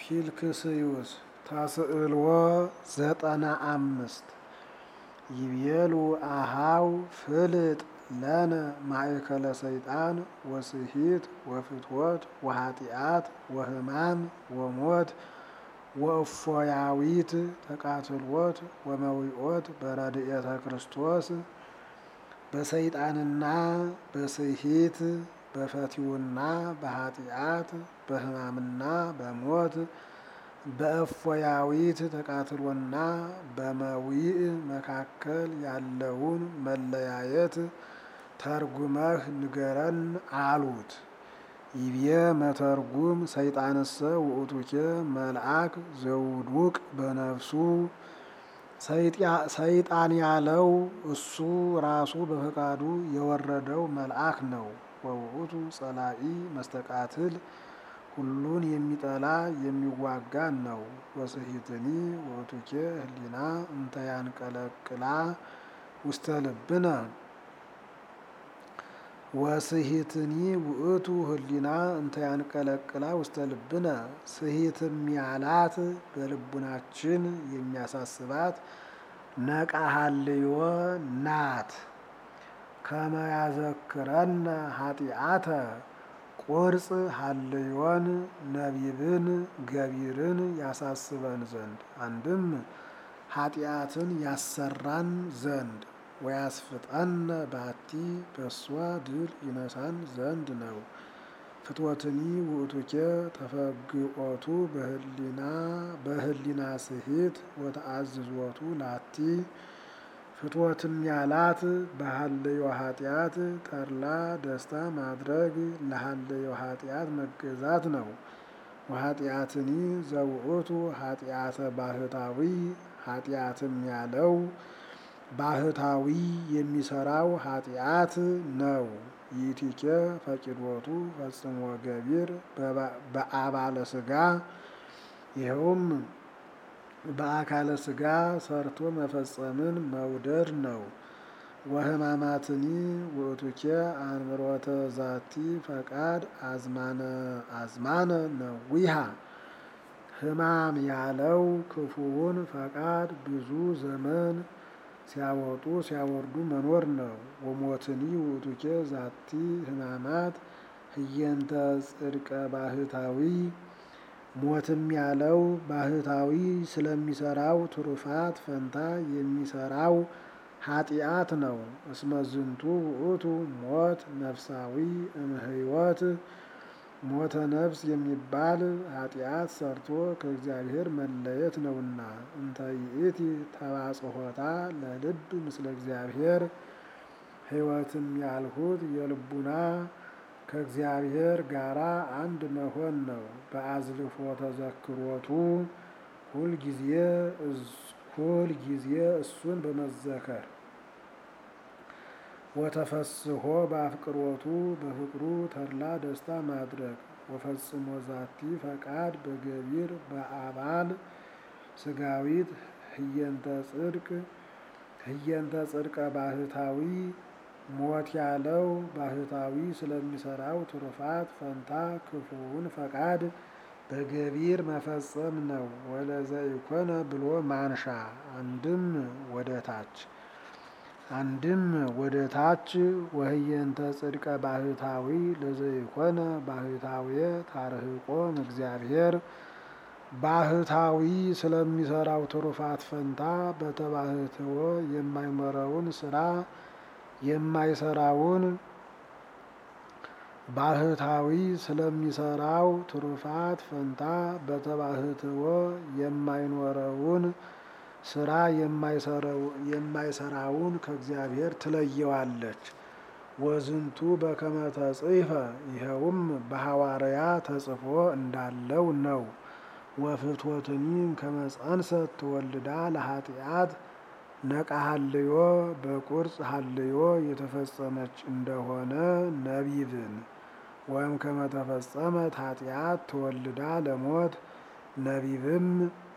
ፊልክስዩስ ተስዕልዎ ዘጠና አምስት ይቤሉ አሃው ፍልጥ ለነ ማእከለ ሰይጣን ወስሂት ወፍትወት ወኃጢአት ወሕማም ወሞት ወእፎያዊት ተቃትሎት ወመዊኦት በረድኤተ ክርስቶስ በሰይጣንና በስሂት በፈቲውና በኃጢአት በሕማምና በሞት በእፎያዊት ተቃትሎና በመዊእ መካከል ያለውን መለያየት ተርጉመህ ንገረን አሉት። ይቤ መተርጉም ሰይጣንሰ ውእቱኬ መልአክ ዘውዱቅ በነፍሱ ሰይጣን ያለው እሱ ራሱ በፈቃዱ የወረደው መልአክ ነው። ወውእቱ ጸላኢ መስተቃትል ሁሉን የሚጠላ የሚዋጋ ነው። ወስሂትኒ ውእቱኬ ህሊና እንተ ያንቀለቅላ ውስተ ልብነ ወስሂትኒ ውእቱ ህሊና እንተ ያንቀለቅላ ውስተ ልብነ ስሂትም ያላት በልቡናችን የሚያሳስባት ነቃሃልዮ ናት። ከመያዘክረነ ኃጢአተ ቁርጽ ሀልዮን ነቢብን ገቢርን ያሳስበን ዘንድ አንድም ኃጢአትን ያሰራን ዘንድ ወያስፍጠነ ባቲ በሷ ድል ይነሳን ዘንድ ነው። ፍትወትኒ ውእቱኬ ተፈግኦቱ በህሊና በህሊና ስሂት ወተአዝዞቱ ላቲ ፍትወትም ያላት በሀለዮ ኃጢአት ተድላ ደስታ ማድረግ ለሀለዮ ኃጢአት መገዛት ነው። ወኃጢአትኒ ዘውእቱ ኃጢአተ ባህታዊ ኃጢአትም ያለው ባህታዊ የሚሰራው ኃጢአት ነው። ይቲኬ ፈቂዶቱ ፈጽሞ ገቢር በአባለ ስጋ ይኸውም በአካለ ስጋ ሰርቶ መፈጸምን መውደድ ነው። ወህማማትኒ ውእቱኬ አንብሮተ ዛቲ ፈቃድ አዝማነ አዝማነ ነዊሃ ህማም ያለው ክፉውን ፈቃድ ብዙ ዘመን ሲያወጡ ሲያወርዱ መኖር ነው። ወሞትኒ ውእቱኬ ዛቲ ህማማት ህየንተ ጽድቀ ባህታዊ ሞትም ያለው ባህታዊ ስለሚሰራው ትሩፋት ፈንታ የሚሰራው ኃጢአት ነው። እስመ ዝንቱ ውእቱ ሞት ነፍሳዊ እምህይወት ሞተ ነፍስ የሚባል ኃጢአት ሰርቶ ከእግዚአብሔር መለየት ነውና። እንተ ይእቲ ተባጽሖታ ለልብ ምስለ እግዚአብሔር ሕይወትም ያልሁት የልቡና ከእግዚአብሔር ጋራ አንድ መሆን ነው። በአዝልፎ ተዘክሮቱ ሁልጊዜ ሁልጊዜ እሱን በመዘከር ወተፈስሖ በአፍቅሮቱ በፍቅሩ ተድላ ደስታ ማድረግ ወፈጽሞ ዛቲ ፈቃድ በገቢር በአባል ስጋዊት ህየንተ ጽድቅ ህየንተ ጽድቀ ባህታዊ ሞት ያለው ባህታዊ ስለሚሰራው ትሩፋት ፈንታ ክፉውን ፈቃድ በገቢር መፈጸም ነው። ወለዘ ኢኮነ ብሎ ማንሻ አንድም ወደ ታች አንድም ወደ ታች ወህየንተ ጽድቀ ባህታዊ ለዘኢኮነ ባህታዊ ታርህቆም እግዚአብሔር ባህታዊ ስለሚሰራው ትሩፋት ፈንታ በተባህትዎ የማይመረውን ስራ የማይሰራውን ባህታዊ ስለሚሰራው ትሩፋት ፈንታ በተባህትዎ የማይኖረውን ስራ የማይሰራውን ከእግዚአብሔር ትለየዋለች። ወዝንቱ በከመ ተጽሕፈ ይኸውም በሐዋርያ ተጽፎ እንዳለው ነው። ወፍትወትኒ ከመ ጸንሰት ትወልዳ ለኃጢአት ነቃ ሀልዮ በቁርጽ ሀልዮ የተፈጸመች እንደሆነ ነቢብን ወይም ከመተፈጸመት ኃጢአት ተወልዳ ለሞት ነቢብም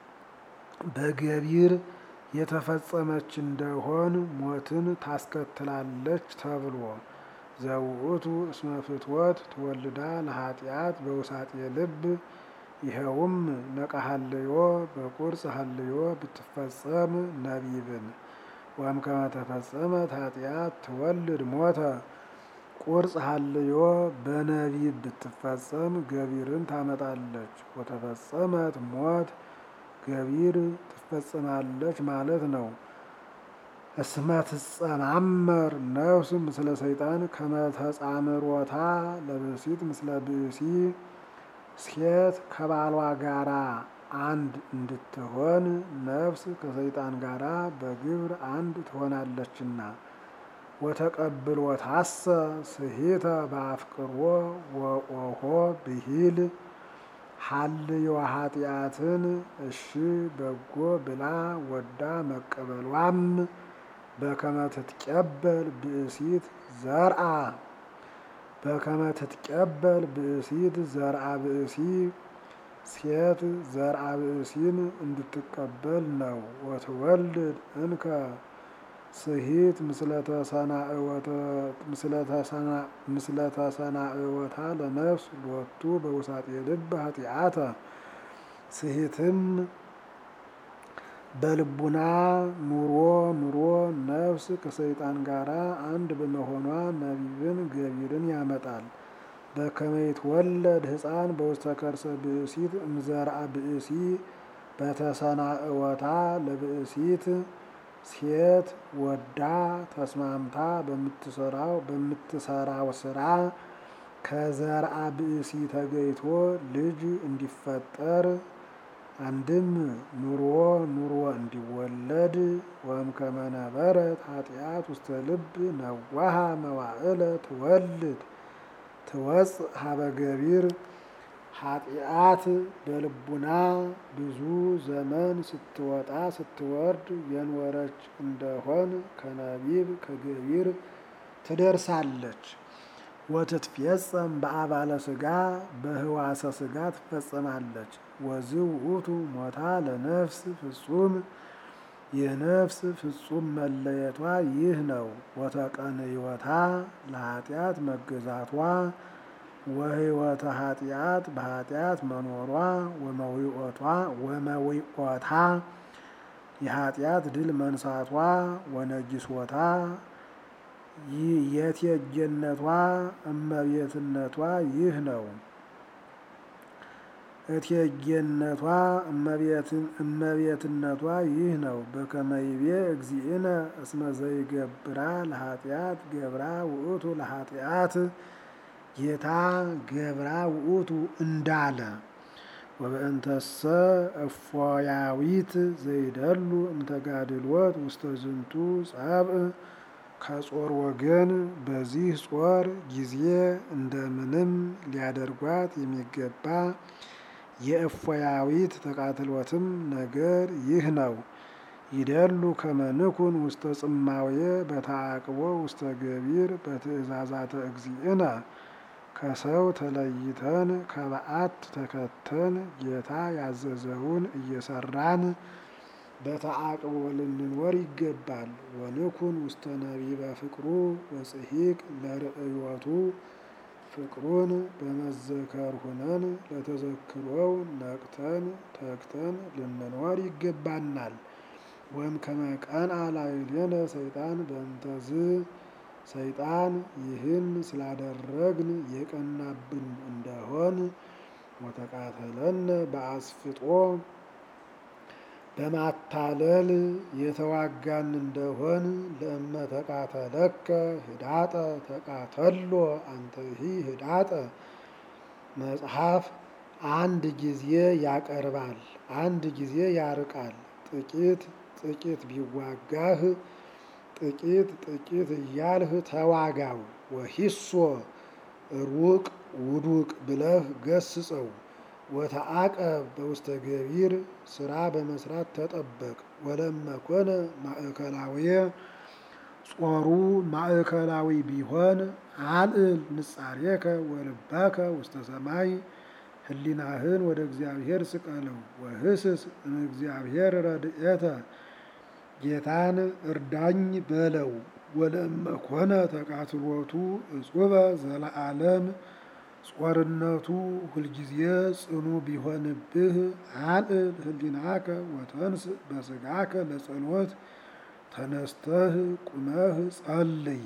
በገቢር የተፈጸመች እንደሆን ሞትን ታስከትላለች ተብሎ ዘውእቱ እስመ ፍትወት ተወልዳ ለኃጢአት በውሳጤ ልብ ይኸውም ነቀሃልዮ በቁርጽ ሀልዮ ብትፈጸም ነቢብን ወም ከመ ተፈጸመት ኃጢአት ትወልድ ሞተ ቁርጽ ሀልዮ በነቢብ ብትፈጸም ገቢርን ታመጣለች። ወተፈጸመት ሞት ገቢር ትፈጸማለች ማለት ነው። እስመ ትጸማመር ነፍስ ምስለ ሰይጣን ከመ ተጻምሮታ ለብእሲት ምስለ ብእሲ ሴት ከባሏ ጋራ አንድ እንድትሆን ነፍስ ከሰይጣን ጋራ በግብር አንድ ትሆናለችና። ወተቀብሎታሰ ስሂተ በአፍቅሮ ወኦሆ ብሂል ሀልዮ ኃጢአትን እሺ በጎ ብላ ወዳ መቀበሏም በከመ ትትቀበል ብእሲት ዘርአ በከመ ትትቀበል ብእሲት ዘርአ ብእሲ ሴት ዘርአ ብእሲን እንድትቀበል ነው። ወትወልድ እንከ ስሂት ምስለ ተሰናእወታ ለነፍስ ሎቱ በውሳጤ ልብ ኃጢአተ ስሂትም በልቡና ኑሮ ኑሮ ነፍስ ከሰይጣን ጋራ አንድ በመሆኗ ነቢብን ገቢርን ያመጣል። በከመ ይትወለድ ሕፃን በውስተ ከርሰ ብእሲት እምዘርአ ብእሲ በተሰናእወታ ለብእሲት ሴት ወዳ ተስማምታ በምትሰራው በምትሰራው ስራ ከዘርአ ብእሲ ተገይቶ ልጅ እንዲፈጠር አንድም ኑሮ ኑሮ እንዲወለድ ወም ከመነበረት ኃጢአት ውስተ ልብ ነዋሃ መዋዕለ ትወልድ ትወፅ ሀበ ገቢር ኃጢአት በልቡና ብዙ ዘመን ስትወጣ ስትወርድ የኖረች እንደሆን ከነቢብ ከገቢር ትደርሳለች። ወትትፌጸም በአባለ ስጋ በህዋሰ ስጋ ትፈጸማለች። ወዝ ውእቱ ሞታ ለነፍስ ፍጹም የነፍስ ፍጹም መለየቷ ይህ ነው። ወተቀንዮታ ለኃጢአት መገዛቷ ወህይወተ ኃጢአት በኃጢአት መኖሯ ወመዊኦቷ ወመዊኦታ የኃጢአት ድል መንሳቷ ወነጊሶታ የቴጌነቷ እመቤትነቷ ይህ ነው። እቴጌነቷ እመቤትነቷ ይህ ነው። በከመይቤ እግዚእነ እስመ ዘይገብራ ለኃጢአት ገብራ ውእቱ ለኃጢአት ጌታ ገብራ ውእቱ እንዳለ ወበእንተሰ እፎያዊት ዘይደሉ እምተጋድሎት ውስተ ዝንቱ ጸብእ ከጾር ወገን በዚህ ጾር ጊዜ እንደምንም ሊያደርጓት የሚገባ የእፎያዊት ተቃትሎትም ነገር ይህ ነው። ይደሉ ከመንኩን ውስተ ጽማዌ በተአቅቦ ውስተ ገቢር በትእዛዛተ እግዚእነ ከሰው ተለይተን ከበዓት ተከተን ጌታ ያዘዘውን እየሰራን በተአቅቦ ልንኖር ይገባል። ወንኩን ውስተ ነቢበ ፍቅሩ ወጽሒቅ ለርእዮቱ ፍቅሩን በመዘከር ሁነን ለተዘክሮው ነቅተን ተግተን ልንኖር ይገባናል። ወም ከመቀን አላይሌነ ሰይጣን በእንተዝ ሰይጣን ይህን ስላደረግን የቀናብን እንደሆን ወተቃተለነ በአስፍጦ በማታለል የተዋጋን እንደሆን ለእመ ተቃተለከ ህዳጠ ተቃተሎ አንተሂ ህዳጠ መጽሐፍ አንድ ጊዜ ያቀርባል፣ አንድ ጊዜ ያርቃል። ጥቂት ጥቂት ቢዋጋህ ጥቂት ጥቂት እያልህ ተዋጋው። ወሂሶ ሩቅ ውዱቅ ብለህ ገስጸው። ወተአቀብ በውስተ ገቢር ስራ በመስራት ተጠበቅ። ወለመኮነ ማእከላዊ ጾሩ ማእከላዊ ቢሆን አልዕል ንጻሬከ ወልባከ ውስተ ሰማይ ህሊናህን ወደ እግዚአብሔር ስቀለው። ወህስስ እምእግዚአብሔር ረድኤተ ጌታን እርዳኝ በለው። ወለመኮነ ተቃትሎቱ እጹበ ዘለዓለም ጾርነቱ ሁልጊዜ ጽኑ ቢሆንብህ አልዕል ህሊናከ ወተንስ በስጋከ ለጸሎት ተነስተህ ቁመህ ጸልይ።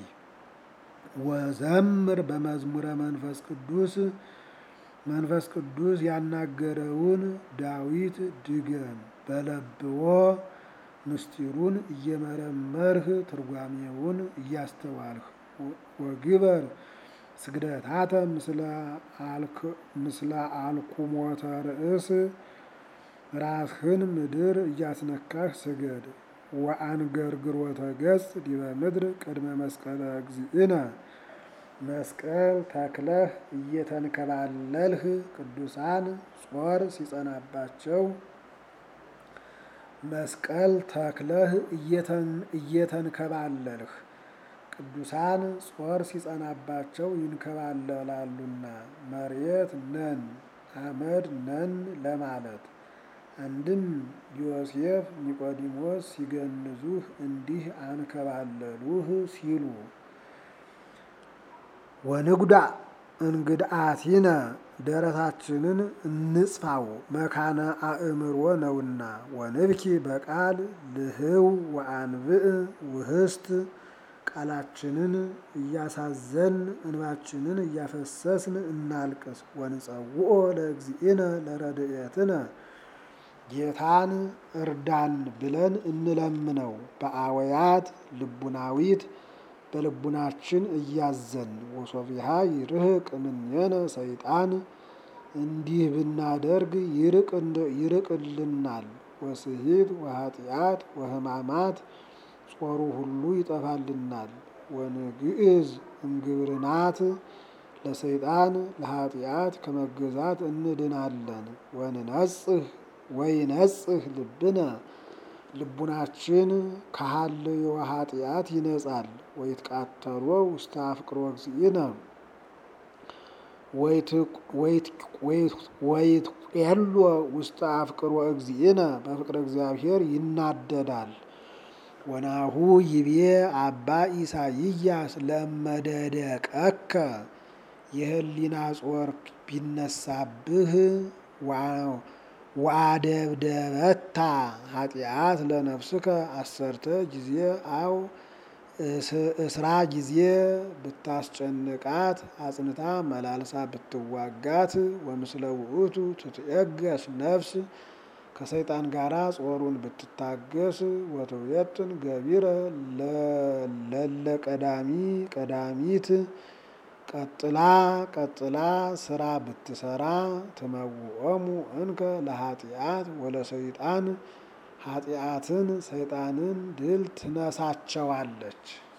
ወዘምር በመዝሙረ መንፈስ ቅዱስ መንፈስ ቅዱስ ያናገረውን ዳዊት ድገም። በለብዎ ምስጢሩን እየመረመርህ ትርጓሜውን እያስተዋልህ ወግበር ስግደታተ ምስለ አልኩሞተ ርእስ ራስህን ምድር እያስነካህ ስገድ። ወአንገርግሮተ ገጽ ዲበ ምድር ቅድመ መስቀለ እግዚእነ መስቀል ተክለህ እየተንከባለልህ ቅዱሳን ጾር ሲጸናባቸው መስቀል ተክለህ እየተንከባለልህ ቅዱሳን ጾር ሲጸናባቸው ይንከባለላሉና መሬት ነን አመድ ነን ለማለት። አንድም ዮሴፍ ኒቆዲሞስ ሲገንዙህ እንዲህ አንከባለሉህ ሲሉ ወንጉዳ እንግድአቲነ ደረታችንን እንጽፋው መካነ አእምሮ ነውና ወንብኪ በቃል ልህው ወአንብእ ውህስት ቃላችንን እያሳዘን እንባችንን እያፈሰስን እናልቅስ። ወንጸውኦ ለእግዚእነ ለረድኤትነ ጌታን እርዳን ብለን እንለምነው። በአወያት ልቡናዊት በልቡናችን እያዘን ወሶቢሃ ይርህቅ እምኔነ ሰይጣን እንዲህ ብናደርግ ይርቅልናል። ወስሂት ወኃጢአት ወሕማማት ጾሩ ሁሉ ይጠፋልናል። ወንግዕዝ እምግብርናት ለሰይጣን ለኃጢአት ከመገዛት እንድናለን። ወንነጽህ ወይነጽህ ልብነ ልቡናችን ከሀልዮ ኃጢአት ይነጻል። ወይትቃተሎ ውስተ አፍቅሮ እግዚእነ ወይትቄሎ ውስተ አፍቅሮ እግዚእነ በፍቅረ እግዚአብሔር ይናደዳል። ወናሁ ይቤ አባ ኢሳይያስ ለመደደቀከ የህሊና ጾር ቢነሳብህ ወአደብደበታ ኃጢአት ለነፍስከ አሰርተ ጊዜ አው እስራ ጊዜ ብታስጨንቃት አጽንታ መላልሳ ብትዋጋት ወምስለ ውእቱ ትትየገስ ነፍስ ከሰይጣን ጋር ጾሩን ብትታገስ ወትውየጥን ገቢረ ለለ ቀዳሚ ቀዳሚት ቀጥላ ቀጥላ ስራ ብትሰራ ትመውኦሙ እንከ ለኃጢአት ወለሰይጣን ኃጢአትን ሰይጣንን ድል ትነሳቸዋለች።